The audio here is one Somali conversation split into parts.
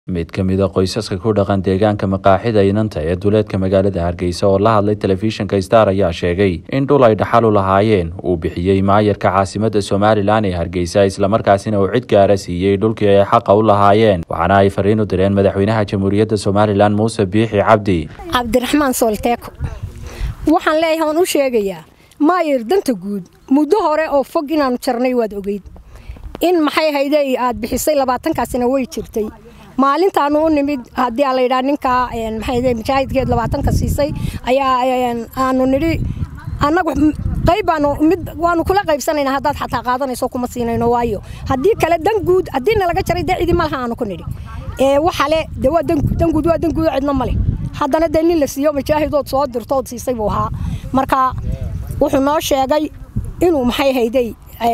mid ka mid a qoysaska ku dhaqan deegaanka maqaaxida inanta ee duleedka magaalada hargeysa oo la hadlay telefishinka star ayaa sheegay in dhul ay dhaxal u lahaayeen uu bixiyey maayarka caasimada somalilan ee hargeysa islamarkaasina uu cid gaara siiyey dhulkii ay xaqa u lahaayeen waxaana ay fariin u direen madaxweynaha jamhuuriyadda somalilan muuse biixi cabdi cabdiraxmaan soolteeko waxaan leeyahay waan u sheegayaa maayar danta guud muddo hore oo fog inaanu jarnay waad ogeyd in maxay hayde aad bixisay labaatankaasina way jirtay maalintaanu u nimid haddii aa layidhaha ninkaa maxay mujaahidkeed labaatanka siisay ayaa aanu nidhi annagu qayb baanu mid waanu kula qaybsanayna haddaad xataa qaadanayso kuma siinayno waayo haddii kale dan guud haddii nalaga jaray dee cidi malaha aanu ku nidhi ee waxale dee waa dan guud waa dan guud cidna male haddana dee nin la siiyo mujaahidood soo dirtood siisay buu ahaa marka wuxuu noo sheegay inuu maxay hayday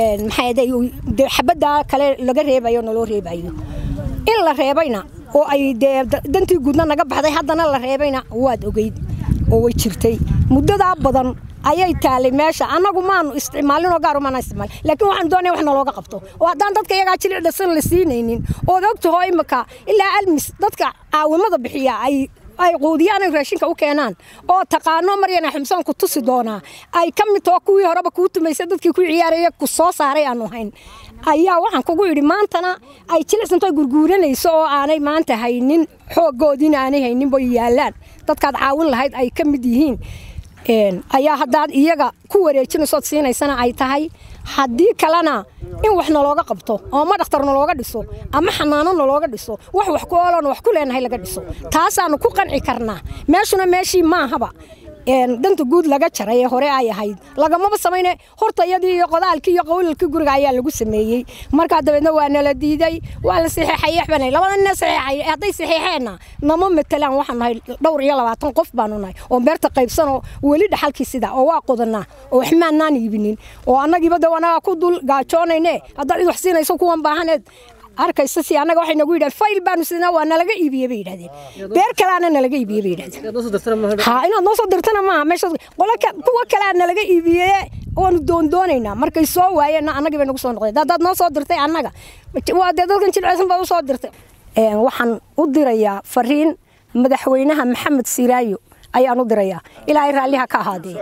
maxay xabaddaa kale laga reebayo naloo reebayo in la reebayna oo ay dee dantii guudna naga baxday haddana la reebayna waad ogeyd oo way jirtay muddadaa badan ayay taalay meesha annagu maanu isticmaalinoo gaar maana isticmaal laakiin waxaan doonaya wax nalooga qabto oo haddaan dadka iyagaa jilicdasan la siinaynin ood ogtaho imika ilaa almis dadka caawimada bixiya ay ay quudiyaan ay raashinka u keenaan oo taqaano maryana xumsaan ku tusi doonaa ay ka mid taho kuwii horeba kuu tumaysa dadkii ku ciyaaraya ku soo saaray aanu hayn ayaa waxaan kugu yidhi maantana ay jilicsanto gurguuranayso oo aanay maanta haynin xooggoodiina aanay haynin bay yaallaan dadkaad caawin lahayd ay ka mid yihiin ayaa haddaad iyaga ku wareejinaysood siinaysana ay tahay haddii kalena in wax nalooga qabto oo ma dhakhtar nalooga dhiso ama xanaano nalooga dhiso wax wax ku ooloon wax ku leenahay laga dhiso taasaanu ku qanci karnaa meeshuna meeshii maahaba danta guud laga jaray ee hore ay ahayd lagamaba samayne hortayadii iyo qodaalkii iyo qawlalkii guriga ayaa lagu sameeyey markaa dabeedna waa nala diiday waa la saxeexay xbanay labada nin saxeexay hadday saxeexeenna nama matelaan waxaan nahay dhowr iyo labaatan qof baanu nahay oo beerta qaybsanoo weli dhaxalkii sida oo waa qodanaa oo waxmaanaan iibinin oo annagiiba de anaga ku dul gaajoonayne haddaad cid wax siinayso kuwan baahaneed arkaysa si annaga waxay nagu yidhahdeen fayl baanu sidnaa waa nalaga iibiyey bay yidhahdeen beer kaleana nalaga iibiyey bay yidhahdeen ha inaad noo soo dirtana maaha meesha qola kuwa kalea nalaga iibiyey waanu doondoonaynaa markay soo waayeenna annagii bay nagu soo noqdeen haddaad noo soo dirtay annaga waa dee dadkan jilceysan baad u soo dirtay waxaan u dirayaa fariin madaxweynaha maxamed siiraayo ayaan u dirayaa ilaahay raalliha ka ahaadee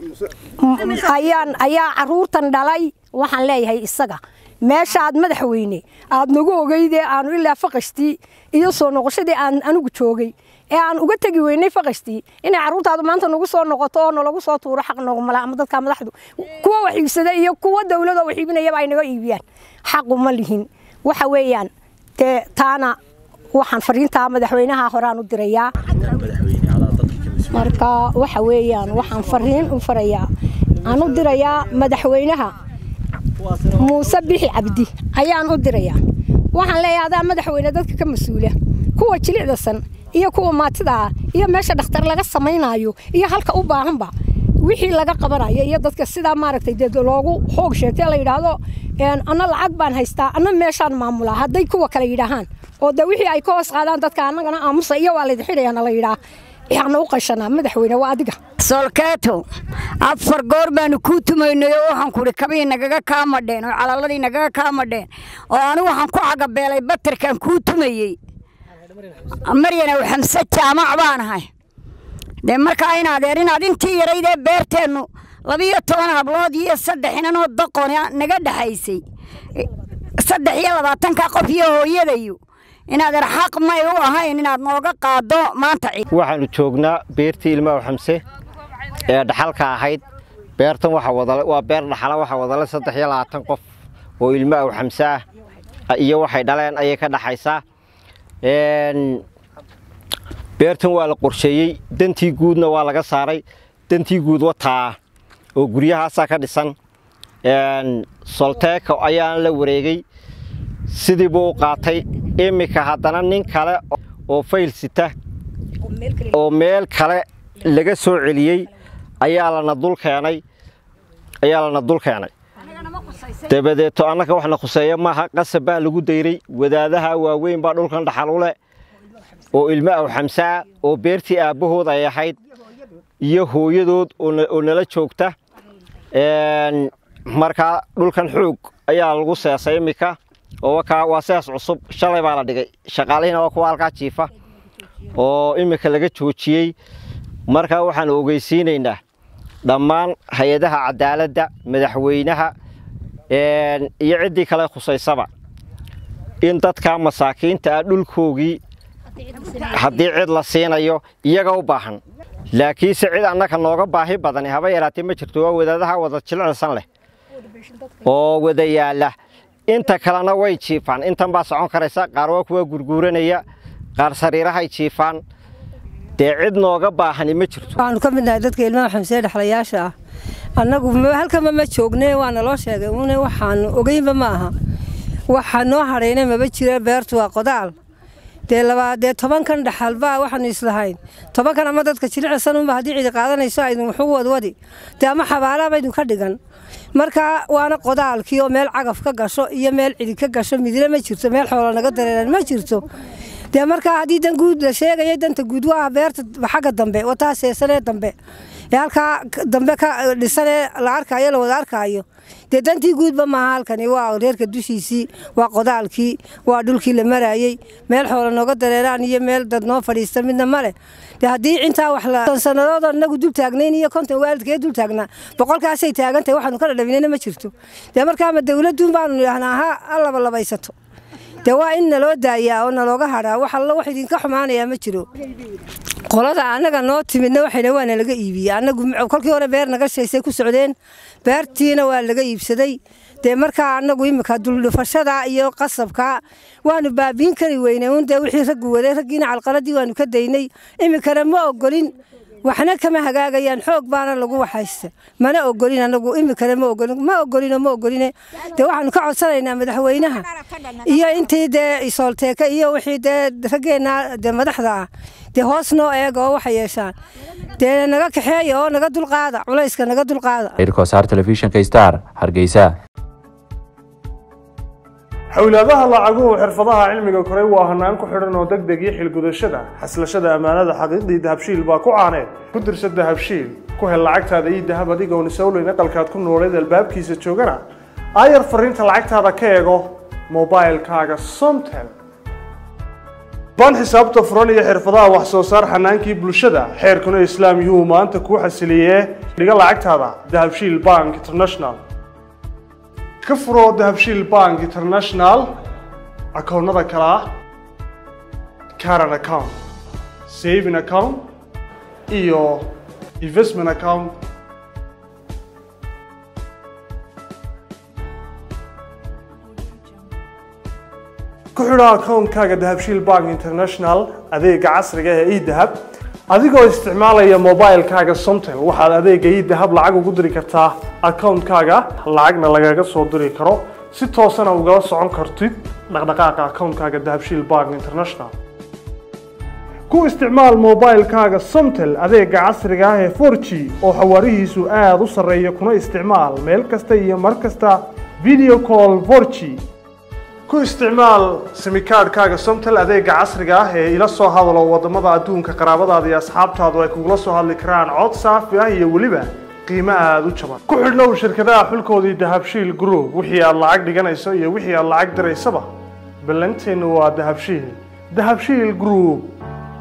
ayaan ayaa caruurtan dhalay waxaan leeyahay isaga meeshaaad madaxweyne aad nagu ogeydee aanu ilaa faqashtii iyo soo noqoshadii aan anigu joogay ee aan uga tegi weynay faqashtii inay carruurtaadu maanta nagu soo noqoto oo nalagu soo tuuro xaq noogumala ama dadka madaxdu kuwa wax iibsada iyo kuwa dawladoo wax iibinayaba ay naga iibiyaan xaqu ma lihin waxa weeyaan dee taana waxaan fariintaa madaxweynaha horaan u dirayaa marka waxa weeyaan waxaan fariin u farayaa aan u dirayaa madaxweynaha muuse bixi cabdi ayaan u dirayaa waxaan leeyahay adaa madaxweyne dadka ka mas-uula kuwa jilicdasan iyo kuwa maatida ah iyo meesha dhakhtar laga samaynaayo iyo halka u baahanba wixii laga qabanayo iyo dadka sidaa maaragtay dee loogu xoog sheegtay la yidhaahdo anna lacag baan haystaa anna meeshaan maamulaa hadday kuwa kale yidhaahaan oo de wixii ay ka hoos qaadaan dadka annagana aamusa iyo waa laydin xidhayaana la yidhaah waxaana u qashanaa madaxweyne waa adiga solkeeto afar goor baanu kuu tumaynay oo waxaan kuhi kabii nagaga kaa madheen oo calaladii nagaga kaa madheen oo anigu waxaan ku cagabeelay batarkaan kuu tumayey maryanow xamse jaamac baan ahay dee markaa in adeer inaad intii yaraydee beerteennu labiyo toban hablood iyo saddex inanoo daqon naga dhexaysay saddex iyo labaatanka qof iyo hooyadayu inaadeer xaq may u ahayn inaad nooga qaaddo maanta waxaannu joognaa beertii ilmaaw xamse ee dhaxalka ahayd beertan waa beer dhaxala waxaa wadale saddex iyo labaatan qof oo ilmaaw xamse ah iyo waxay dhaleen ayay ka dhaxaysaa beertan waa la qorsheeyey dantii guudna waa laga saaray dantii guud wataa oo guryahaasaa ka dhisan solteeko ayaan la wareegay sidii buu u qaatay iminka haddana nin kale oo fayl sita oo meel kale laga soo celiyey ayaa lana dul keenay ayaa lana dul keenay dabadeeto annaka waxna khuseeya maaha qasab baa lagu dayray wadaadaha waaweyn baa dhulkan dhaxal u leh oo ilmo aw xamsaa oo beertii aabbahood ay ahayd iyo hooyadood oo nala joogta markaa dhulkan xoog ayaa lagu seesay iminka oo wakaa waa sidaas cusub shalay baa la dhigay shaqaalihiina waa kuwa halkaa jiifa oo iminka laga joojiyey markaa waxaanu ogeysiinaynaa dhammaan hay-adaha cadaaladda madaxweynaha iyo ciddii kale khusaysaba in dadka masaakiinta ah dhulkoogii haddii cid la siinayo iyaga u baahan laakiinse cid annaka nooga baahi badani haba yaraatee ma jirto waa wadaadaha wada jilicsan leh oo wada yaalla inta kalena way jiifaan intan baa socon karaysa qaar waa kuwa gurguuranaya qaar sariirahay jiifaan dee cid nooga baahani ma jirto waxaanu ka mid nahay dadka ilmaha xamsee dhexlayaasha ah annagu halkama ma joogne waa naloo sheegay une waxaanu ogeynba ma aha waxa noo hadhayna maba jira beertu waa qodaal dee labaa dee tobankan dhaxalba waxaanu islahayn tobankan ama dadka jilicsanunba haddii cidi qaadanayso aydin wuxuu wadwadi dee ama xabaalaaba idin ka dhigan marka waana qodaalkii oo meel cagaf ka gasho iyo meel cidi ka gasho midna ma jirto meel xoolo naga dareeran ma jirto dee markaa haddii dan guud la sheegaya danta guud waa beerta xagga dambe wataa seesanee dambe ee halkaa dambe ka dhisanee la arkaayo la wada arkaayo dee dantii guudba maaha halkani waa reerka dushiisii waa qodaalkii waa dhulkii la maraayey meel xoolo nooga dareeraan iyo meel dad noo fadhiista midna male dee haddii intaa wax la sannadood inagu dul taagnayn iyo konton waalidkee dul taagnaa boqolkaasay taagantahay waxaanu ka dhadhaminayna ma jirto dee markaama dawladduun baanu idhaahnaa ha allaba labaysato dee waa in naloo daayaa oo nalooga hadhaa wax allo wax idinka xumaanayaa ma jiro qolada annaga noo timidna waxayna waa nalaga iibiyey annagu kolkii hore beer naga shaysay ku socdeen beertiina waa laga iibsaday dee markaa annagu iminka duldhufashada iyo qasabka waanu baabiin kari weynay un dee wixii raggu waday raggiina calqaladii waanu ka daynay iminkana ma ogolin waxna kama hagaagayaan xoog baana lagu waxaysta mana ogolin anagu iminkana ma ogolin ma ogolino ma ogoline dee waxaanu ka codsanaynaa madaxweynaha iyo intii dee isoolteeka iyo wixii dee raggeenna dee madaxda ah dee hoos noo eega oo waxay yeeshaan dee naga kaxeeya oo naga dulqaada culayska naga dulqaada irkosaar telefishinka star hargeysa xowlaadaha lacaguhu xirfadaha cilmiga koray waa hanaan ku xidhan oo deg deg iyo xilgudashada xaslashada ammaanada xaqiiqdii dahabshiil baa ku caaneed ku dirsa dahabshiil ku hel lacagtaada iyo dahab adigoon isowleyn aqalkaad ku nooleed albaabkiisa joogana aayar fariinta lacagtaada ka eego mobailkaaga somtel baan xisaabta furan iyo xirfadaha wax soo saar xanaankii bulshada xeerkuna islaam yuhuu maanta kuu xasiliyee dhiga lacagtaada dahabshiil bank international ka furo dahabshiil bank international akoonnada kale ah caran account saving account iyo investment account ku xidho akoonkaaga dahabshiil bank international adeega casriga ee edahab adigoo isticmaalaya mobilkaaga somtel waxaad adeega idahab lacag ugu diri kartaa akoonkaaga lacagna lagaga soo diri karo si toosana ugala socon kartid dhaqdhaqaaqa akoonkaaga dahabshiil bank international ku isticmaal mobilkaaga somtel adeega casriga ah ee 4g oo xawaarihiisu aada u sarreeya kuna isticmaal meel kasta iyo mar kasta video call 4g ku isticmaal simikaadhkaaga somtel adeega casriga ah ee ila soo hadalo wadamada adduunka qaraabadaada iyo asxaabtaadu ay kugula soo hadli karaan cod saafi ah iyo weliba qiimo aada u jaban ku xidhnow shirkadaha xulkoodii dahabshiil group wixii aad lacag dhiganayso iyo wixii aad lacag diraysaba ballanteennu waa dahabshiil dahabshiil group